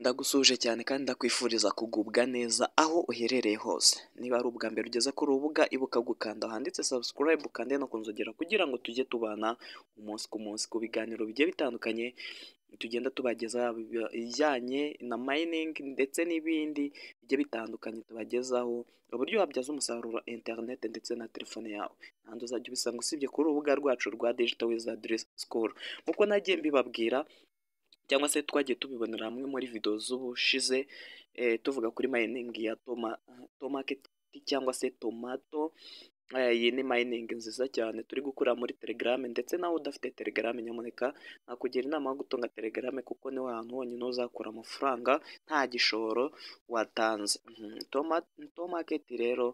Ndagusuhuje cyane kandi ndakwifuriza kugubwa neza aho uherereye hose, niba ari ubwa mbere ugeze kuri urubuga ibuka gukanda ahanditse subscribe ukande no kunzogera kugira ngo tujye tubana umunsi ku munsi ku biganiro bigiye bitandukanye tugenda tubagezaho yaba ibijyanye na mayiningi ndetse n'ibindi bigiye bitandukanye tubagezaho uburyo wabyaza umusaruro interineti ndetse na telefone yawe, kandi uzajya ubisanga usibye kuri urubuga rwacu rwa digito wizadi sikuru nk'uko nagiye mbibabwira cyangwa se twagiye tubibonera hamwe muri videwo z'ubushize tuvuga kuri mayiningi ya tomaketi cyangwa se tomato iyi ni mayiningi nziza cyane turi gukora muri telegarame ndetse nawe udafite telegarame nyamuneka nakugira inama yo gutunga telegarame kuko niho hantu honyine uzakura amafaranga nta gishoro watanze tomaketi rero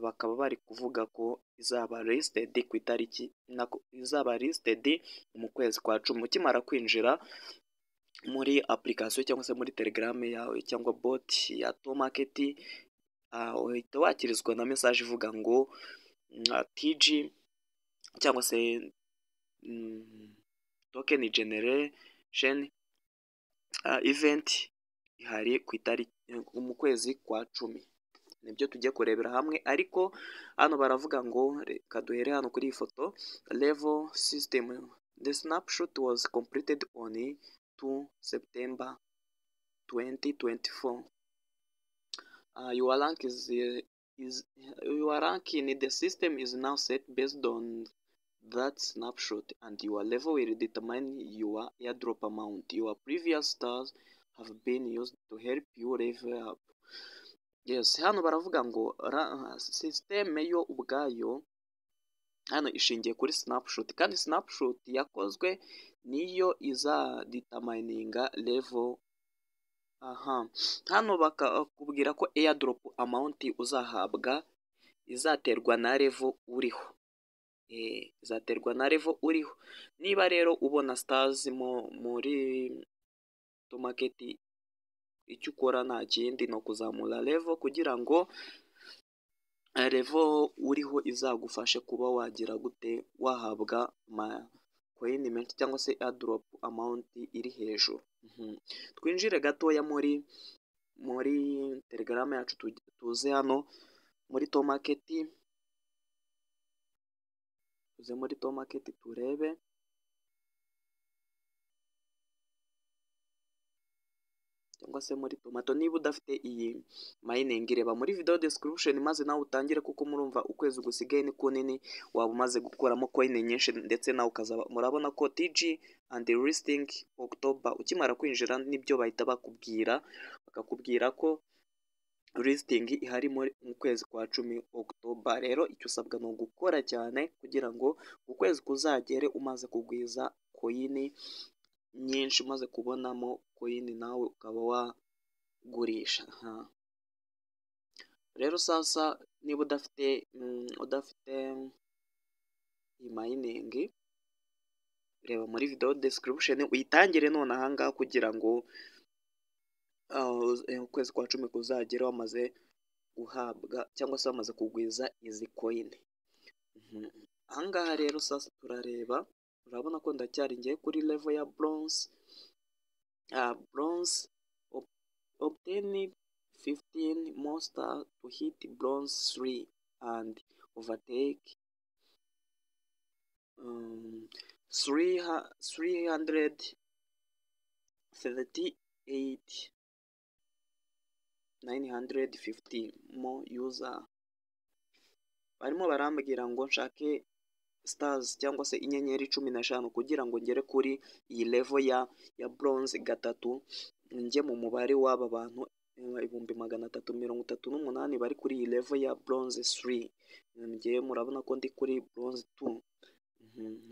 bakaba bari kuvuga ko izaba lisitedi ku itariki izaba lisitedi mu kwezi kwa cumi ukimara kwinjira muri apurikasiyo cyangwa se muri telegarame yawe cyangwa boti ya tomaketi uhita wakirizwa na mesaje ivuga ngo tiji cyangwa se tokeni generesheni iventi ihari ku itariki mu kwezi kwa cumi nibyo tujye kurebera hamwe ariko hano baravuga ngo reka duhere hano kuri iyi foto levo sisitemu the snapshot was completed on 2 september 2024 uh, your rank is, is your rank in the system is now set based on that snapshot and your level will determine your airdrop amount your previous stars have been used to help you level up yes hano baravuga ngo sisiteme yo ubwayo hano ishingiye kuri sinapushoti kandi sinapushoti yakozwe niyo izaditamayininga revo aha hano bakakubwira ko eyadoropu amawunti uzahabwa izaterwa na revo uriho izaterwa na revo uriho niba rero ubona sitazi muri tomaketi icyo ukora nta kindi ni ukuzamura revo kugira ngo revo uriho izagufashe kuba wagira gute wahabwa amakoyini menshi cyangwa se adoropu amawunti iri hejuru twinjire gatoya muri muri telegarame yacu tuze hano muri tomaketi tuze muri tomaketi turebe cyangwa se muri tomato niba udafite iyi mayiningi reba muri video description maze nawe utangire kuko murumva ukwezi gusigaye ni kunini waba umaze gukuramo coin nyinshi ndetse nawe ukazaba murabona ko TG and the listing October ukimara kwinjira nibyo bahita bakubwira bakakubwira ko listing ihari mu kwezi kwa cumi October rero icyo usabwa ni ugukora cyane kugira ngo ukwezi kuzagere umaze kugwiza coin nyinshi umaze kubonamo koyini nawe ukaba wagurisha rero sasa niba udafite udafite mayiningi reba muri videwo description uyitangire none ahangaha kugira ngo ukwezi kwa cumi kuzagera wamaze guhabwa cyangwa se wamaze kugwiza izi koyini ahangaha rero sasa turareba urabona ko ndacyari ngiye kuri level ya bronze uh, bronze ob obtain 15 monster to hit bronze 3 and overtake um, 338 950 more user barimo barambwira ngo nshake stars cyangwa se inyenyeri cumi n'eshanu kugira ngo ngere kuri iyi level ya ya bronze gatatu njye mu mubare w'aba bantu ibihumbi magana atatu mirongo itatu n'umunani bari kuri iyi level ya bronze 3 ngewe murabona ko ndi kuri bronze 2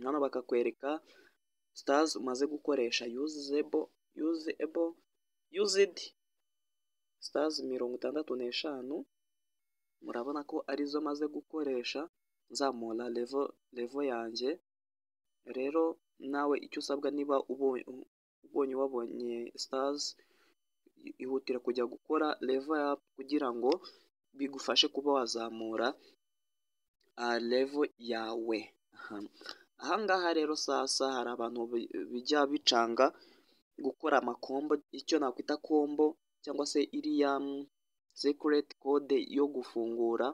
hano bakakwereka stars umaze gukoresha usable usable used stars mirongo itandatu n'eshanu murabona ko arizo maze gukoresha nzamura levo levo yanjye rero nawe icyo usabwa niba ubonye wabonye stars ihutira kujya gukora levo up kugira ngo bigufashe kuba wazamura levo yawe ahangaha rero sasa hari abantu bijya bicanga gukora amakombo icyo nakwita kombo cyangwa se iriya sekireti kode yo gufungura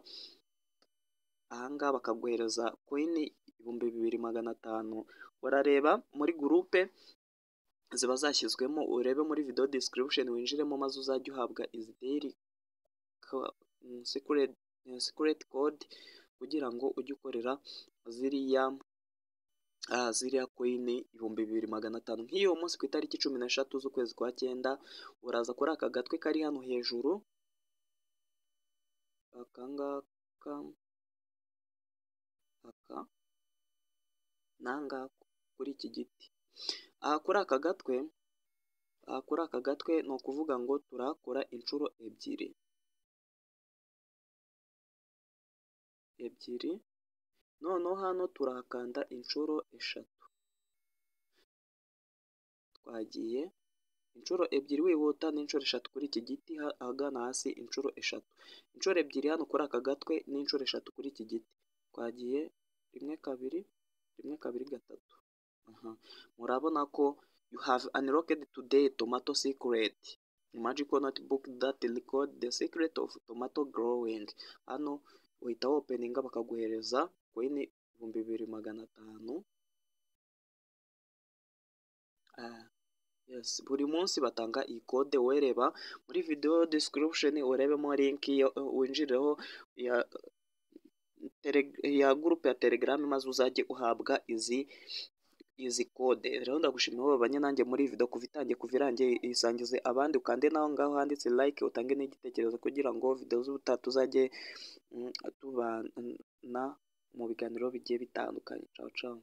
ahangaha bakaguhereza koyini ibihumbi bibiri magana atanu warareba muri gurupe ziba zashyizwemo urebe muri video description winjiremo maze uzajya uhabwa izi daily secret, secret code kugira ngo ujye ukorera ziriya ah, ziriya koyini ibihumbi bibiri magana atanu nk'iyo munsi ku itariki cumi n'eshatu z'ukwezi kwa cyenda uraza kuri aka gatwe kari hano hejuru aka ngaka aka nanga kuri iki giti aha kuri aka gatwe aha kuri aka gatwe ni ukuvuga ngo turakora inshuro ebyiri ebyiri noneho hano turakanda inshuro eshatu twagiye inshuro ebyiri wihuta n'inshuro eshatu kuri iki giti ahagana hasi inshuro eshatu inshuro ebyiri hano kuri aka gatwe n'inshuro eshatu kuri iki giti twagiye rimwe kabiri rimwe kabiri gatatu murabona ko you have unlocked today tomato secret magical notebook that record the secret of tomato growing hano uhita wopeninga bakaguhereza koyini ibihumbi bibiri magana atanu yes buri munsi batanga iyi kode wereba muri video description urebemo link winjireho ya ya gurupe ya telegram maze uzajye uhabwa izi izi kode rero ndagushimiye wowe banyanange muri video kuva itangiye kuva irangiye isangize abandi ukande naho ngaho handitse like utange n'igitekerezo kugira ngo video z'ubutaha tuzajye tubana mu biganiro bigiye bitandukanye cawo cawo